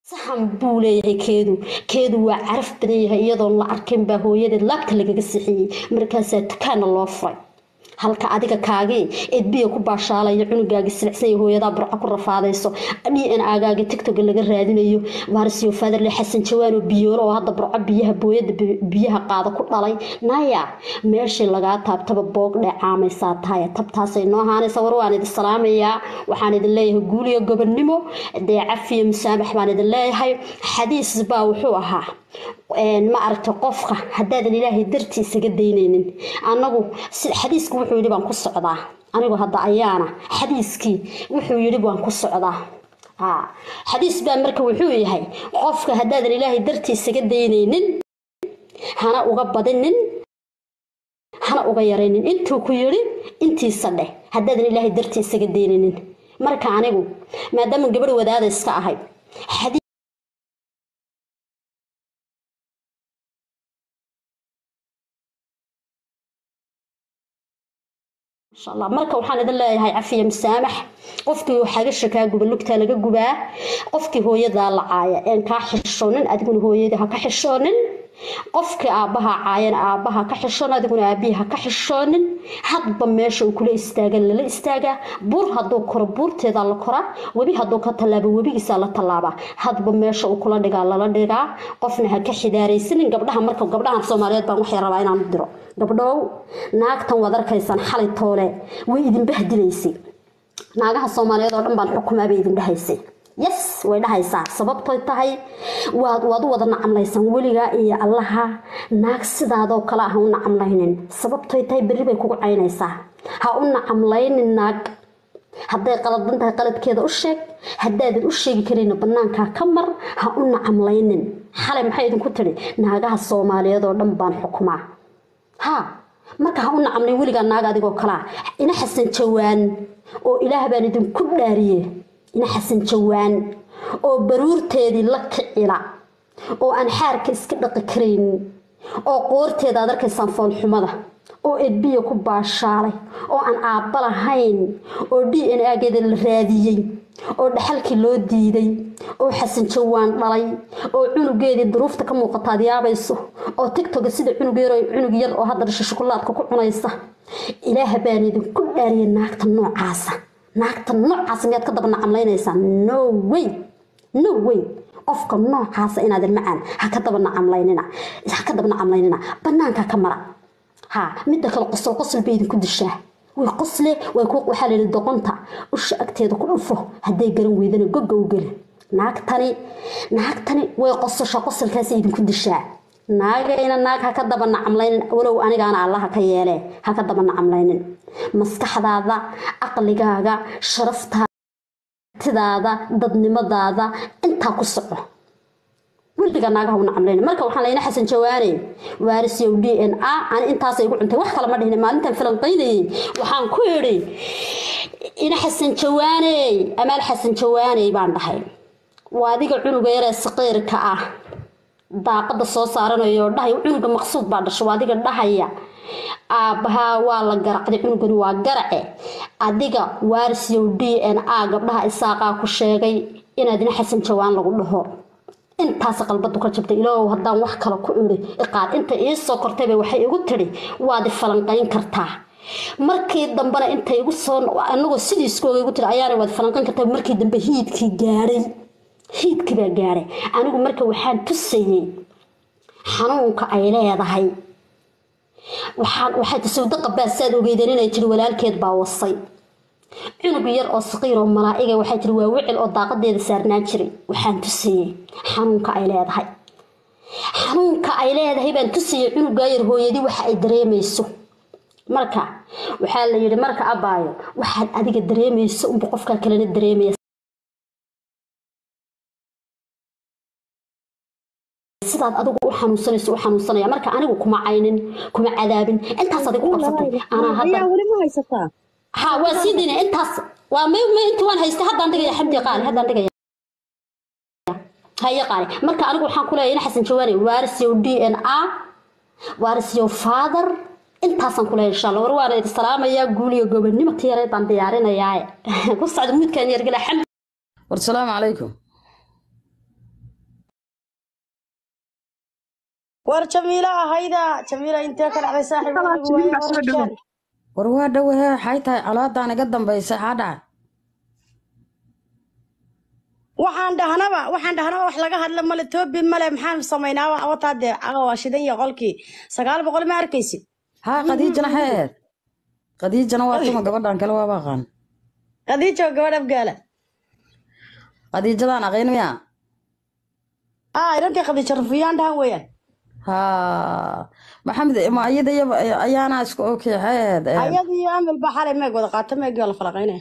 saxan buu leeyahay keedu keedu waa caraf badan yahay iyadoon la arkin baa hooyadeed laabta lagaga sixiyey markaasaa dukaana loo furay halka adiga kaagii eed biya ku baashaalaya cunugaagi silicsan hooyadaa burco ku rafaadayso d n agaagi tigtoga laga raadinayo varsio faderle xasan jawaano biyoolo oo hadda burco biyaha booyada biyaha qaada ku dhalay naya meeshii lagaa taabtaba boog dheecaamaysaa tahay tabtaasay noo haanaysa war waan idin salaamayaa waxaan idin leeyahay guuliyo gobonnimo dee cafiyo musaamax baan idin leeyahay xadiis baa wuxuu ahaa ma aragta qofka haddaadan ilaahay dartii isaga daynaynin anagu xadiiskii wuxuu yidhi baan ku socdaa anigu hadda ayaana xadiiskii wuxuu yidhi baan ku socdaa xadiis baa marka wuxuu yahay qofka haddaadan ilaahay dartii isaga daynaynin hana uga badinin hana uga yaraynin intuu ku yidhi intiisa dheh haddaadan ilaahay dartii isaga daynaynin marka anigu maadaama gabadh wadaada iska ahay marka waxaan idin leeyahay cafiya musaamax qofkii xagasha kaa guba lugtaa laga gubaa qofkii hooyadaa la caaya een kaa xishoonin adiguna hooyadii ha ka xishoonin qofkii aabbaha caayana aabbaha ka xishoon adiguna aabihii ha ka xishoonin hadba meesha uu kula istaaga lala istaagaa buur hadduu koro buurteeda la koraa webi hadduu ka tallaabo webigiisa la tallaabaa hadba meesha uu kula dhigaa lala dhigaa qofna ha ka xidaaraysanin gabdhaha marka gabdhahan soomaaliyeed baan waxay rabaa inaan diro gabdhow naagtan waad arkaysaan xalay toole way idin bahdilaysay naagaha soomaaliyeed oo dhan baan xukumaa bay idin dhahaysay yes way dhahaysaa sababtoy tahay waad waad u wada nacamlaysaan weligaa iyo allaha naag sidaadoo kale ah ha u nacamlaynin sababtoy tahay berri bay kugu caynaysaa ha u nacamlaynin naag hadday qaladan tahay qaladkeeda u sheeg haddaadan u sheegi karayna bannaankaa ka mar ha u nacamlaynin xalay maxay idinku tidhi naagaha soomaaliyeed oo dhan baan xukumaa ha marka ha u nacamlayn weligaa naag adigoo kalea ina xasan jawaan oo ilaah baan idinku dhaariye ina xasan jawaan oo baruurteedii la kicila oo aan xaarka iska dhaqi karaynin oo qoorteeda aad arkaysaan foolxumada oo edbiya ku baashaalay oo aan aabba lahayn oo d n ageeda la raadiyey oo dhaxalkii loo diiday oo xasan jawaan dhalay oo cunugeedii duruufta ka muuqata ad yaabayso oo tigtoga sida cunug yar cunug yar oo hadda dhasha shukulaadka ku cunaysa ilaaha baan idinku dhaariyay naagta noocaasa naagta noocaasa miyaad ka daba nacamlaynaysaa no way no way qofka noocaasa inaadan macaan ha ka daba nacamlaynina ha ka daba nacamlaynina banaanka ka mara ha midda kale qosol qosol bay idinku dishaa way qosle way ku waxaa layidhi doqonta usha agteeda ku dhufo hadday garan weydana goga u geli naagtani naagtani way qososha qosolkaas idinku dishaa naagayna naag ha ka daba nacamlaynin walow anigaana allaha ka yeelee ha ka daba nacamlaynin maskaxdaada aqligaaga sharaftaatidaada dadnimadaada intaa ku soco weliga naagaha u nacamlayn marka waxaan layna xasan jawaane waarisyow d n a ani intaasay igu cuntay wax kale ma dhihin maalintan falanqaynayay waxaan ku idhi ina xasan jawaaney amaal xasan jawaaney baan dhahay waa adiga cunuga yaree saqiirka ah daaqada soo saaranayo dhahay cunuga maqsuud baa dhasho waa adiga dhahaya aabbahaa waa la garacday cunugani waa garace adiga waarisyow d n a gabdhaha isaaqaa ku sheegay inaad ina xasan jawaan lagu dhaho intaas qalbadu ka jabtay ilaahow haddaan wax kale ku idhi iqaad inta ii soo kortayba waxay igu tidhi waad falanqayn kartaa markii dambena inta igu soo anagoo sidii iskooga igu tiri ayaana waad falanqayn kartaa markii dambe hiidkii gaadhay hiidkii baa gaadhay anigu marka waxaan tusayey xanuunka ay leedahay waxaan waxay tasawdo qabaasaad ogeydeen inay tiri walaalkeed baa wasay cunug yar oo saqiir oo malaa'iga waxay tiri waa wicil oo daaqadeeda saarnaan jiray waxaan tusayey xanuunka ay leedahay xanuunka ay leedahay baan tusayey cunugaa yar hooyadii waxa ay dareemayso marka waxaa la yidhi marka abaayo waxaad adiga dareemayso unba qofkaa kalena dareemaya sidaad adigu u xanuunsanayso u xanuunsanaya marka anigu kuma caynin kuma cadaabin intaas adigu qabsatay anaa hadda weli ma haysataa ha waa sii dayna intaas waa may may inta waan haystay haddaan dhigaya xamdi qaali haddaan dhigaya haye qaali marka anigu waxaan ku leeyahay in xasan jawaani waarisyow d n a waarisyow father intaasaan ku leeyahay insha allah war waana idin salaamayaa guuliyo gobonnimo tiyareed baan diyaarinayaa ku socda muudkaan yargala xamdi war salaamu calaykum war jamiila ahayda jamiila intee ka dhacday saaxiib Kala, anigu waaye Jamiila soo war dhawow. jaan. war waa dhowahee waxay tahay colaadaan iga dambaysa xaa dhaca waxaan dhahnaba waxaan dhahnaba wax laga hadla male toobi male maxaan samaynaa wa- wataa dee caga waa shidan iyo qolkii sagaal boqol ma arkaysid haa khadiijana xay ahayd khadiijana waa tuma gabadhan kale waaba aqaan khadiijo gabadh afgaala khadiijadaan aqayn miya aa irantii khadiijo rufiyaan dhahan weeyaan haa maxamed ma iyada iyaba ayaana isku okay xay ahayd ee, ayada iyo amil baa xalay meeg wada qaata meeg waa la falaqaynaya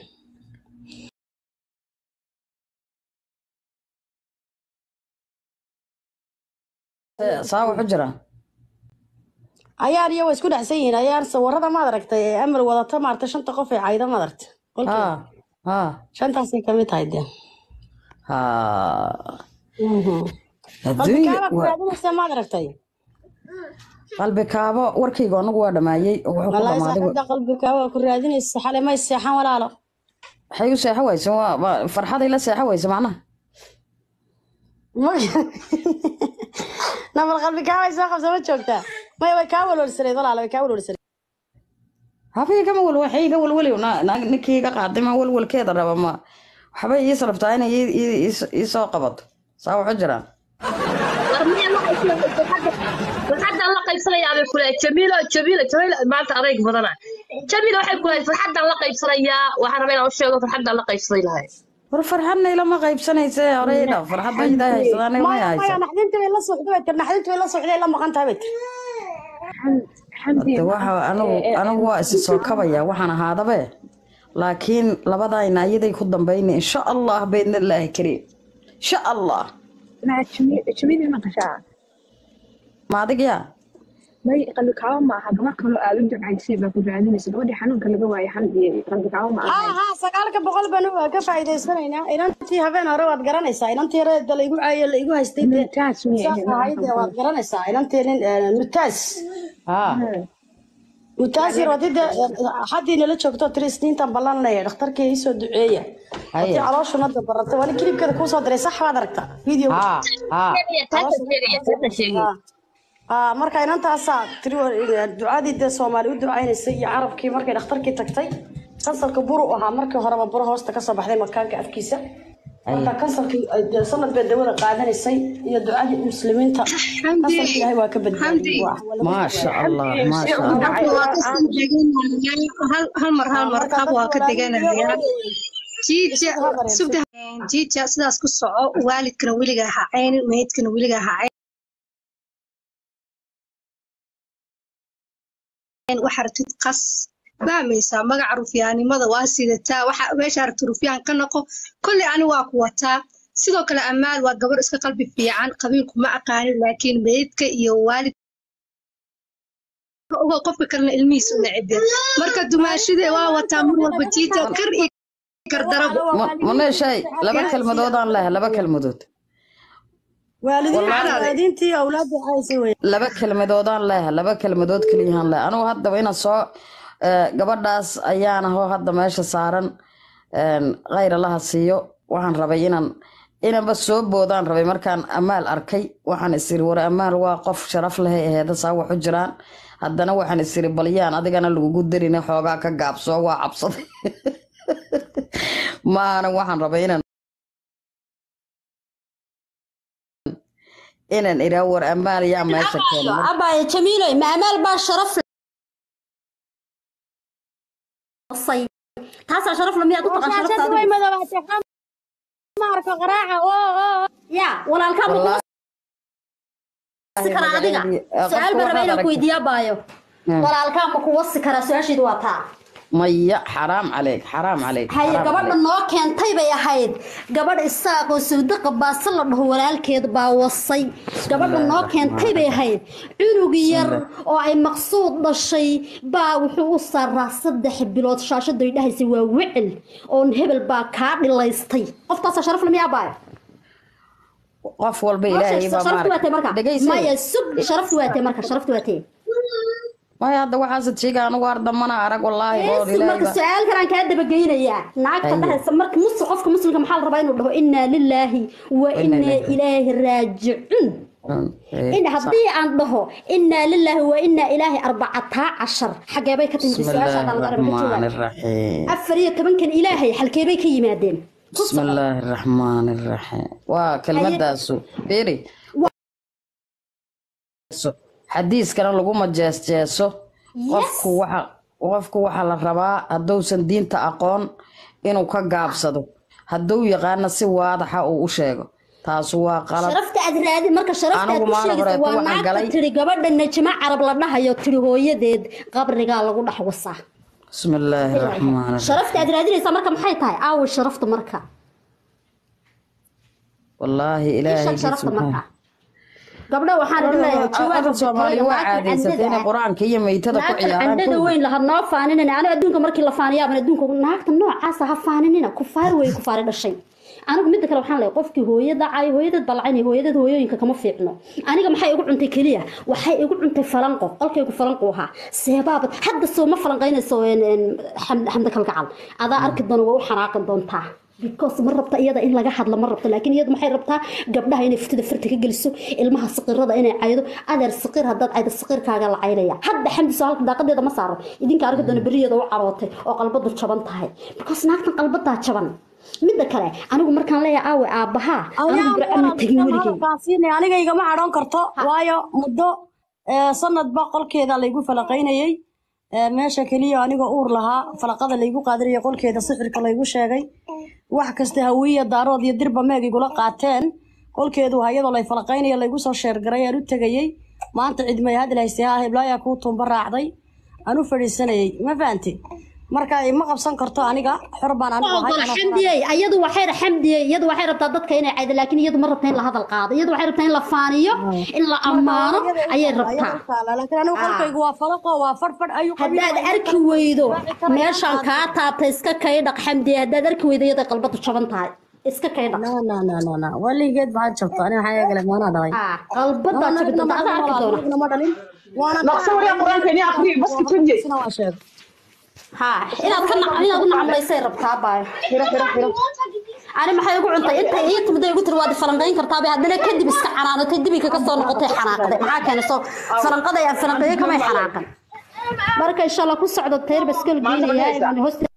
ee, saa waxu jira ayaan iyo waa isku dhexsan yihiin ayaan sawirada maad aragtay ee amil wadata maarta shanta qof ee cayda maad aragtay qolkii haa haa shantaasay kamid tahay dee haa adduunya qalbikaaba ku waa- raadinaysa maad aragtay qalbi kaabo warkayga anagu waa dhammaayey oo wuxuu ku wallaahi dhammaaday saaxiibda qalbikaaba ku raadinaysa xalay may seexan walaalo waxay u seexo wayse waa waa- farxaday la seexo wayse macnaha nabal qalbikaabay soo qabsa ma joogtaa may way kaa walwalsanayd walaalo way kaa walwalsanayd habay kama wal waxay iga walwali na- na- ninkii iga qaaday ma walwalkeeda raba ma waxbay ii sarabtaa inay ii- ii- ii- ii soo qabato saa waxu jiraan farxadan la qaybsanayaa bay kule jamiilo jamiilo jamiilo maanta adayg badana jamiilo waxay kule farxadan la qaybsanayaa waxaan rabaa inaan u sheego farxadan la qaybsaday lahay war farxadna ilama qaybsanayse horeyda farxadda idaa haysadaan ilama maya maya haysa naxdinta bay la socday bay tir naxdinta bay la socday la maqan tahay bay tir xamdi Hade waxa anigu anigu waa isi soo kabaya waxaan ahaadabe laakiin labadayna iyaday ku dambayna insha allah baydna ilaahi kariim insha allah maa Jamiil- jamiil ma qashaa ma adig yaa may qalbi kaabo ma aha gabar kaloo aad u jabcaysay baa ku raadinaysa gabadhii xanuunka laga waayay xamdi qalbi kaabo ma haa aha haa sagaalka boqol baan u- ka faa'iidaysanaynaa inantii habeen hore waad garanaysaa inantii reeda laigu caayo laigu haystay dee Mumtaaz miyay saas ahayd? ahayd ee waad garanaysaa inantii nin eh, mutaas haa mutaas yar wadii dee haddii nala joogto tiri isniintan ballan leeyahay dhakhtarkii ii soo duceeya Haye. hadii calooshuna dabaratay waa nin kilibkeeda kuu soo diray sax baad aragtaa video haa haa aa marka inantaasaa tiri wa- ducadii dee soomaali u ducaynaysay iyo carabkii markay dhakhtarkii tagtay kansalka buru ahaa markii horeba buro hoosta kasoo baxday makaanka afkiisa marka kansalkii ay dee sanad bay dawada qaadanaysay iyo ducadii muslimiinta kansalka ilaahay waa ka badbaadiyey waa wax maasha allah maasha allah hal mar hal mar qab waa ka deganaya jiija sugda jiija sidaas ku soco waalidkana weliga ha caynin meydkana weliga ha caynin waxa rabtid qas fahmaysaa magaca rufyaanimada waa sidataa waxa meesha rabtid rufyaan ka noqo kolley ani waa ku wataa sidoo kale amaal waa gabar iska qalbi fiican qabiilku ma aqaanin laakiin meydka iyo waalid ogo qofka kalena ilmihiisa u necebe marka dumaashide waa wataa mar walba jiija kar iyo gardarabo Ma- maneeshay laba kelmadoodaan leh laba kelmadood waalidiin Wallaahi. waalidiintii awlaadda caysay wey laba kelmadoodaan leh laba kelmadood keliyahaan leh anugu haddaba inaan soo eh, gabadhaas ayaan ahoo hadda meesha saaran een, khayr allaha siiyo waxaan rabay inaan inanba soo boodaan rabay markaan amaal arkay waxaan isiri war amaal waa qof sharaf leh aheeda saa waxu jiraan haddana waxaan isiri balyaan adigana lagugu darina xoogaa ka gaabsoo waa cabsaday maana waxaan rabay inaan inaan iraa war amaal yaa meesha keena abaayo jamiiloy ma amaal baa sharaf say taasaa sharaf la miyaad u taqaan sharafta shaashada way adigu madoobaatay ma arko qaraaca oo oo ya walaalkaa ma kuwasi karaa adiga su-aal baan rabaa inaan ku weydiiyaa baayo walaalkaa ma kuwasi karaa su-aashaydu waa taa maya xaraam caleyk xaraam caleyk haye xaraam gabadha caleyk. noo keentay bay ahayd gabadh isaaqoo sawdaqa baase la dhaho walaalkeed baa wasay gabadha noo keentay bay ahayd cunug yar oo ay maqsuud dhashay baa wuxuu u saaraa saddex bilood shaashaday dhahaysay waa wicil oon hebel baa kaa dhilaystay qoftaasaa sharaf lamiyaa baayo qof walba ilaahay baa sharaftu waatee marka maaragtay dhegaysa maya sug sharaftu waatee marka sharaftu waatee maya hadda waxaasad sheega anigu har dambana arag wallaahi boor Yeesi, marka ilaahiba su-aal kalaan kaa dabageynayaa naagta Ayo. dhahaysa marka muslim qofka muslimka maxaa la rabaa inuu dhaho innaa lilaahi wa Inna innaa ilaahi. ilaahi raajicuun Mm, eh, in sax. haddii aan dhaho innaa lilaahi wa innaa ilaahi arbacataa cashar xagee bay ka timid بسم su-aasha الله hadaan laga raba ka الرحمن jawaab الرحيم afar iyo tobankan ilaahay halkee bay ka yimaadeen بسم الله الرحمن الرحيم وكلمة داسو بيري xadiiskana laguma jeesjeeso qofku waxa qofku waxaa la rabaa hadduusan diinta aqoon inuu ka gaabsado hadduu yaqaana si waadaxa uu u sheego taasu waa qalad sharafta aad raadi marka sharafta aad Anigu ku maalin sheegaysa horeeto waa waxaan naagta galay- tiri gabadha najma carab la dhahayo tiri hooyadeed qabrigaa lagu dhex wasaa بسم الله الرحمن الرحيم sharafta aad raadinaysaa marka maxay tahay aawo sharafta marka والله إلهي sheeg sharafta سبحانه marka gabdho waxaan idin leeyahay jawaab Afar Soomaali waa caadaysatay inay qur-aanka iyo maytada ku naagtan ciyaaraan candhada weyn laha noo faaninina aniga adduunka markii la faaniyaaban adduunka naagta noocaasa ha faaninina kufaar wey kufaari dhashay anigu midda kale waxaan leeyahay qofkii hooyada cay hooyadeed balacani hooyadeed hooyooyinka kama fiicno aniga maxay igu cuntay keliya waxay igu cuntay falanqo qolkaygu falanqu ahaa seebaabad hadda soo ma falanqaynayso een, een, Xam- xamda kalgacal adaa arki doona waa u xanaaqi doontaa because ma rabta iyada in laga hadlo ma rabto laakiin iyadu maxay rabtaa gabdhaha inay fitada farta ka geliso ilmaha siqirada inay caydo adeer siqir haddaad caydo siqirkaaga la caynaya hadda xamdiso halka daaqadeeda ma saaran idinka arki doona beriyeeda u carootay oo qalbadu jaban tahay because naagtan qalbadaa jaban midda kale anigu markaan leeyahay aawe aabbahaa anigu burco ma tegin weligay aniga igama cadhoon karto waayo muddo eh, sanadba qolkeeda laygu falaqaynayey Eh, meesha keliya anigoo uur lahaa falaqada laygu qaadanayay qolkeeda sixirka laygu sheegay wax kasta hawiya daarood iyo dirba meeg igula qaateen qolkeedu waa iyadoo lay falaqaynaya laygu soo sheergaray aan u tegayey maanta cidmay hadal haystay ha heblaayaa kuu tuumba raacday aan u fadhiisanayay ma fahanti marka ma qabsan karto aniga xor baan anigu ahay ogol anoo xamdiyey iyadu waxay xamdiyey iyadu waxay rabtaa dadka inay caydo laakiin iyadu ma rabta in la hadal qaado iyadu waxay rabtaa in la faaniyo in la ammaano ayay rabtaa laakiin anigu qolkaygu waa falaqo waa fadhfadh ayuu haddaad arki weydo meeshaan kaa taabtay iska kaydhaq xamdiye haddaad arki weydo iyada qalbadu jaban tahay iska kaydhaq weligeed maxaad jabto ani waxaa eegale maanaa dhalay Ah, qalbadaa jabi doonta adaa arki doona ma dhalin waana نقص وريا قرآن كني أخري بس كتنجي sina waa sheeg ha inaad ka nac- inaad u nacmaysay rabtaa baayo ani maxay igu cuntay inta ii timida igu tiri waad falanqayn kartaa bay haddana kadib iska canaanatay dibika ka soo noqotay xanaaqday maxaa keenay soo falanqada aan falanqeeye kamay xanaaqan marka insha allah ku socdo tayr baskal Maanta ma geenayaa haysaa? inaan hoosta